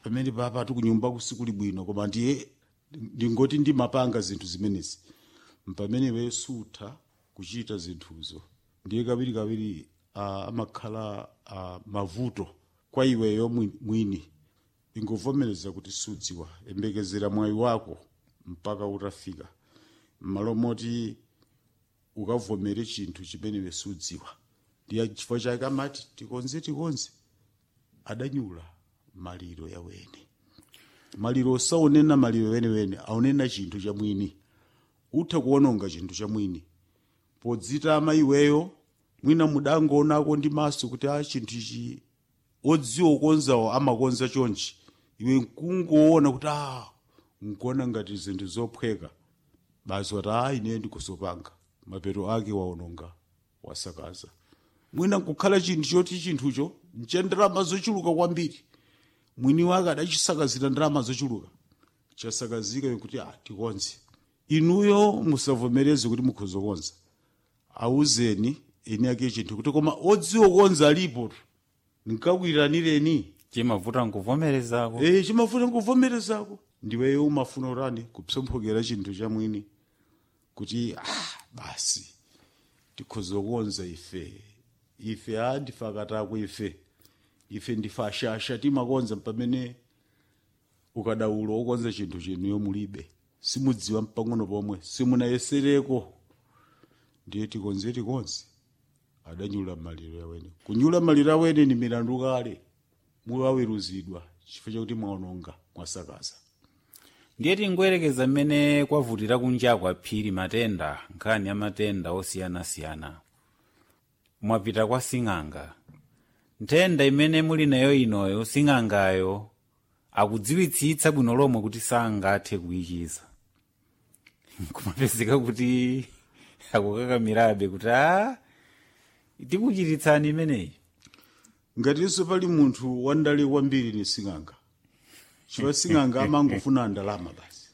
pamene papa tikunyumba kusikuli bwino koma ndiye ndingoti ndimapanga zinthu zimenezi mpamene iwe sutha kuchita zinthuzo ndiye kawiri kawiri uh, amakhala uh, mavuto kwa iweyo mwi- mwini ingovomereza kuti sudziwa embekezera mwayi wako mpaka utafika m'malo moti ukavomere chinthu chimene iwe sudziwa ndiye chifukwa chake amati tikonze tikonze adanyula maliro yawene maliro osaonena maliro wenewene aonena chinthu cha mwini utha kuononga chinthu cha mwini podzitama iweyo mwina mudangoonako ndi maso kuti a chinthu ichi odziwa kukonzawo amakonza chonchi iwe nkungoona kuti a nkuona ngati zinthu zophweka basi wati a ine ndikusopanga mapeto ake waononga wasakaza mwina nkukhala chinthu choti chinthucho ncha ndalama zochuluka kwambiri mwini wake adachisakazira ndalama zochuluka chasakazika kuti a tikonze inuyo musavomereze kuti mukhoza kukonza auzeni eni ake chinthu kuti koma odziwa kukonza alipo nkakwiranireni chimavuta nkuvomerezako e chimafuna nkuvomerezako ndiweyo umafuna urani kupsomphokera chinthu cha mwini kuti ah basi tikhoza kukonza ife ife a ndife akatako ife ife ndife ashasha timakonza pamene ukadaulo wokonza chinthu chenuyo mulibe simudziwa mpang'ono pomwe simunayesereko ndiye tikonze tikonze adanyula maliro yawene kunyula maliro awene ni milandu kale mukaweruzidwa chifukwa chakuti mwaononga mwasakaza ndiye tingoyerekeza mmene kwavutira kunja kwa phiri matenda nkhani ya matenda osiyanasiyana mwapita kwa sing'anga nthenda imene muli nayo inoyo sing'angayo akudziwitsitsa bwino lomwe kuti sangathe kuyichiza kumapezeka kuti akukakamirabe kuti a tikuchititsani imeneyi ngatinso pali munthu wandale kwambiri ni sing'anga chifukwa sing'anga amangofuna ndalama basi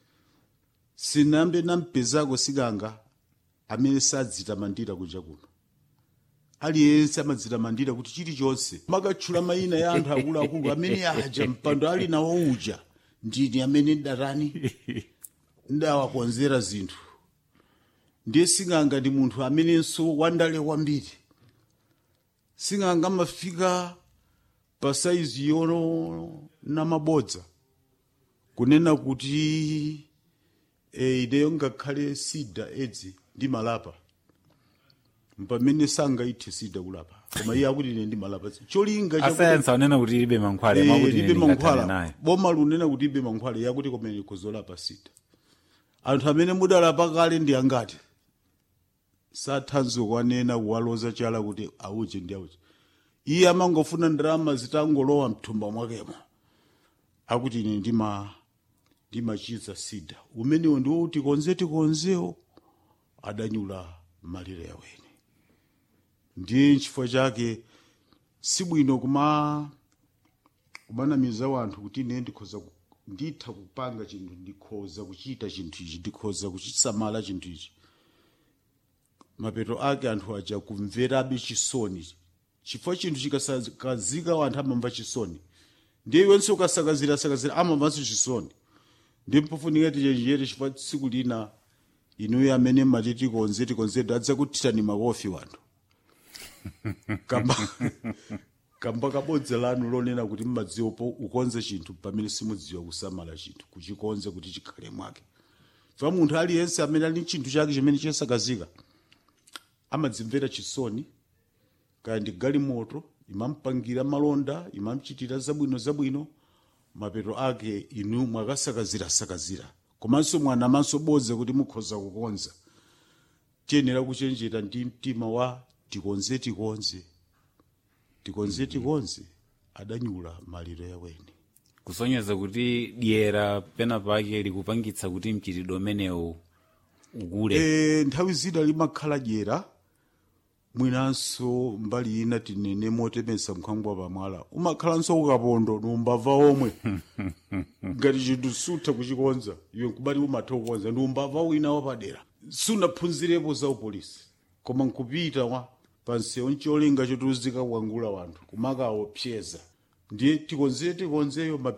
sinambe nampezako sing'anga amene sadzitamandira kunja kuno aliyense amadzitamandira kuti chilichonse makatchula mayina ya anthu akuluakulu amene aja mpando ali nawo uja ndini amene ndatani ndawakonzera zinthu ndiye sing'anga ndi munthu amenenso wandale kwambiri sing'anga amafika pa saizi yono namabodza kunena kuti e, ineyo ngakhale sida edzi ndi malapa mpamene sangaithe sida kulapa koma iye akuti ine ndi malapa cholinga chakuti- asayansi anena kuti ilibe mankhwale Eh, mwakuti libe ine ndingathane mankhwala naye boma lunena kuti ibe mankhwala yakuti komene kuzolapa sida anthu amene mudalapa kale ndi angati sathanso kwanena kuwaloza chala kuti auje ndi auje iye amangofuna ndalama zitangolowa mthumba mwakemo akuti ine ndima ndimachiza sida umenewo ndiwo kuti konze tikonzewo adanyula malire yawene ndiye chifukwa chake sibwino kuma kumanamiza wanthu kuti ine ndikhoza ku- nditha kupanga chinthu ndikhoza kuchita chinthu ichi ndikhoza kuchisamala chinthu ichi mapeto ake anthu aja kumverabe chisoni chifukwa chinthu chikasakazika wanthu amamva chisoni ndiye iwenso ukasakazira sakazira amamvanso chisoni ndi mpofunika tichenjere chifukwa tsiku lina inuyo amene mati tikonze tikonzetu adzakuthirani makofi wanthu kamba kamba kabodza lanu lonena kuti mmadziwa po ukonze chinthu pamene simudziwa kusamala chinthu kuchikonze kuti chikhale mwake fa munthu aliyense amene ali ndi chinthu chake chimene chasakazika amadzimvera chisoni kaya ndi galimoto imampangira malonda imamchitira zabwino zabwino mapeto ake inu mwakasakazirasakazira komanso mwanamanso bodza kuti mukhoza kukonza tiyenera kuchenjera ndi mtima wa tikonze tikonze tikonze tikonze adanyula maliro yawene kusonyeza kuti dyera pena pake likupangitsa kuti mchitidwe umenewu ukule e, nthawi zina limakhala dyera mwinanso mbali ina tinene motemesa mkhangwa pamwala umakhalanso ukapondo numbava omwe ngati chinthu sutha kuchikonza iwe nkubati umatha kukonza ndi umbava wina wapadera sunaphunzirepo za upolisi koma nkupita wa pansewu ncholinga chotuzika kuwangula wanthu kumakaopseza ndiye tikonzere tikonzeyo mapeto